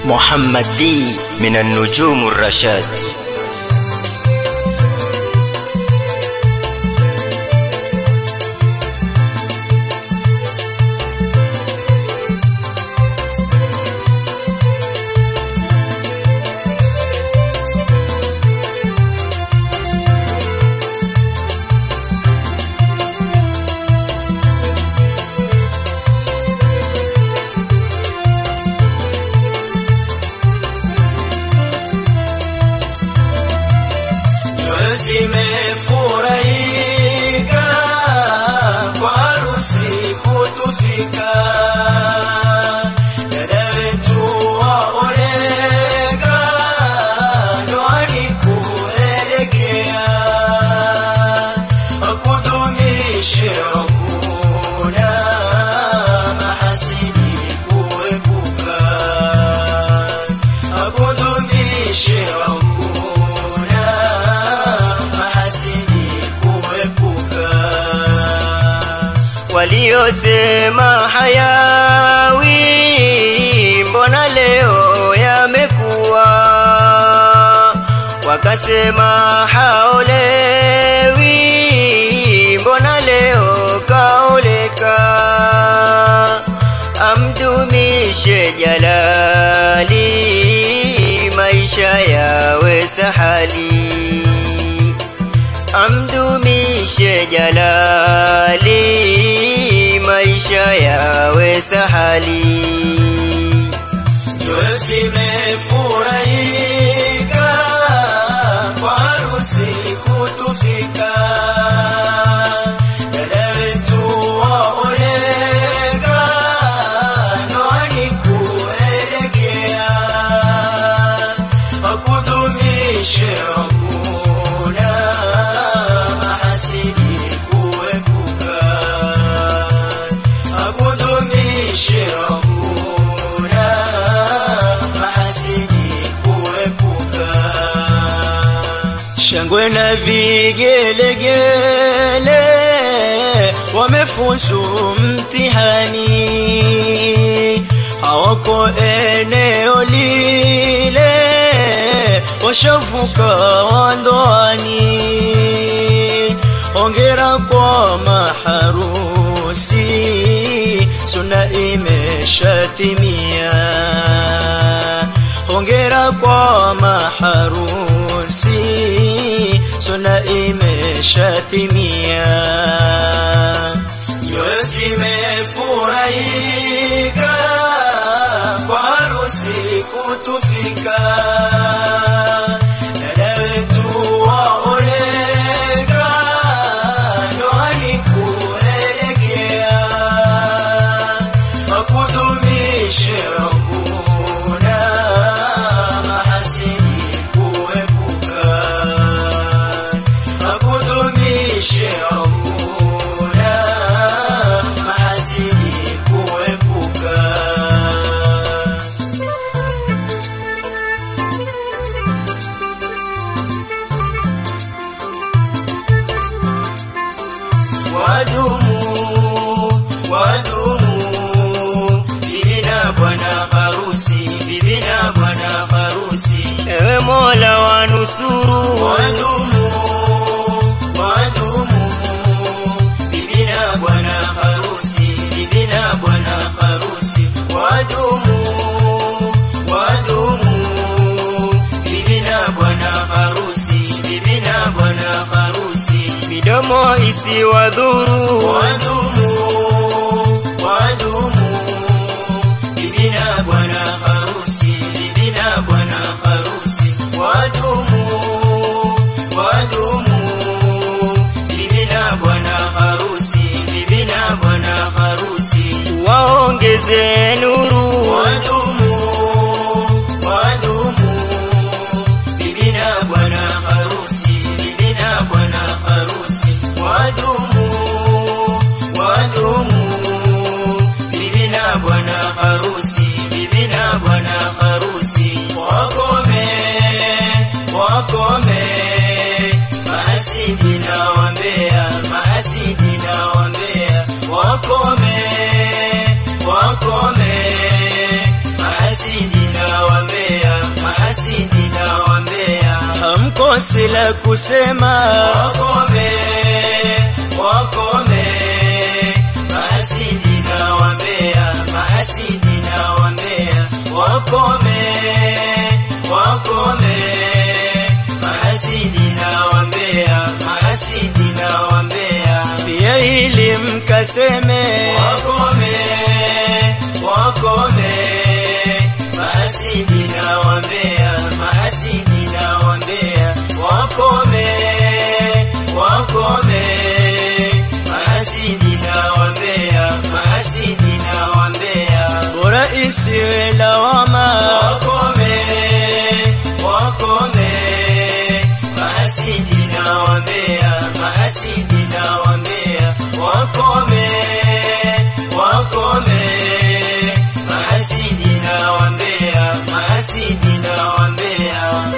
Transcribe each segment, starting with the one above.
محمد دي من النجوم الرشاد zimefurahika kwa harusi kutufika dada wetu waoleka ndoani kuelekea akudumishe Rabbuna mahasidi kuepuka akudumishe Rabbuna mahasidi kuepuka waliosema hayawi mbona leo yamekuwa wakasema haolewi mbona leo kaoleka amdumishe jalali maisha yawe sahali amdumishe jalali maisha yawe sahali nyoyo zimefurahika kwa harusi kutufika dada wetu waoleka ndoani kuelekea akudumishe Rabbuna mahasidi kuepuka akudumishe Rabbuna mahasidi kuepuka shangwe na vigelegele wamefuzu mtihani hawako eneo lile washavuka wandoani ongera kwa maharusi suna imeshatimia hongera kwa maharusi suna imeshatimia nyoyo zimefurahika kwa harusi kutufika dada wetu waoleka ndoani kuelekea akudumishe Rabbuna mahasidi kuepuka akudumishe Rabbuna mahasidi kuepuka wadumu wadumu bibi na bwana harusi bibi na bwana harusi ewe mola wanusuru wadumu wadumu bibi na bwana harusi bibi na bwana harusi wadumu wadumu bibi na bwana harusi bibi na bwana harusi midomo isiwadhuru wadumu wadumu bibi na bwana harusi bibi na bwana harusi wadumu wadumu bibi na bwana harusi bibi na bwana harusi waongeze nuru wadumu wadumu bibi na bwana harusi bibi na bwana harusi wadumu kosi la kusema wakome wakome mahasidi na wambea mahasidi na wambea wakome wakome mahasidi na wambea mahasidi na wambea pia ili mkaseme wakome wakome mahasidi na wambea mahasidi na wambea wakome wakome mahasidi na wambea mahasidi na wambea bora isiwe lawama wakome wakome mahasidi na wambea mahasidi na wambea wakome wakome mahasidi na wambea mahasidi na wambea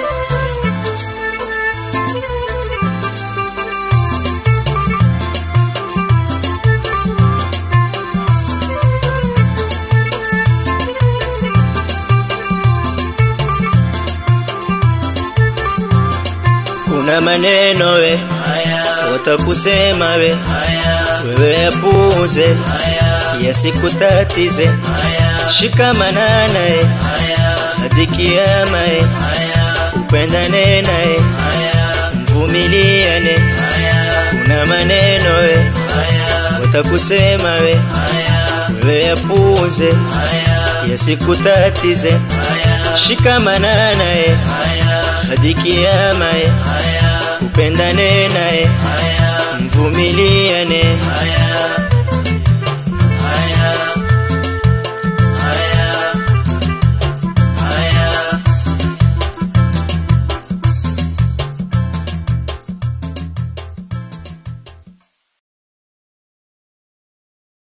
kuna maneno we haya watakusema we haya wewe yapuuze haya yasikutatize haya shikamana naye haya hadi kiama ye haya upendane naye haya mvumiliane haya kuna maneno we haya watakusema we haya wewe yapuuze haya yasikutatize haya shikamana naye haya hadi kiama ye haya upendane naye haya mvumiliane haya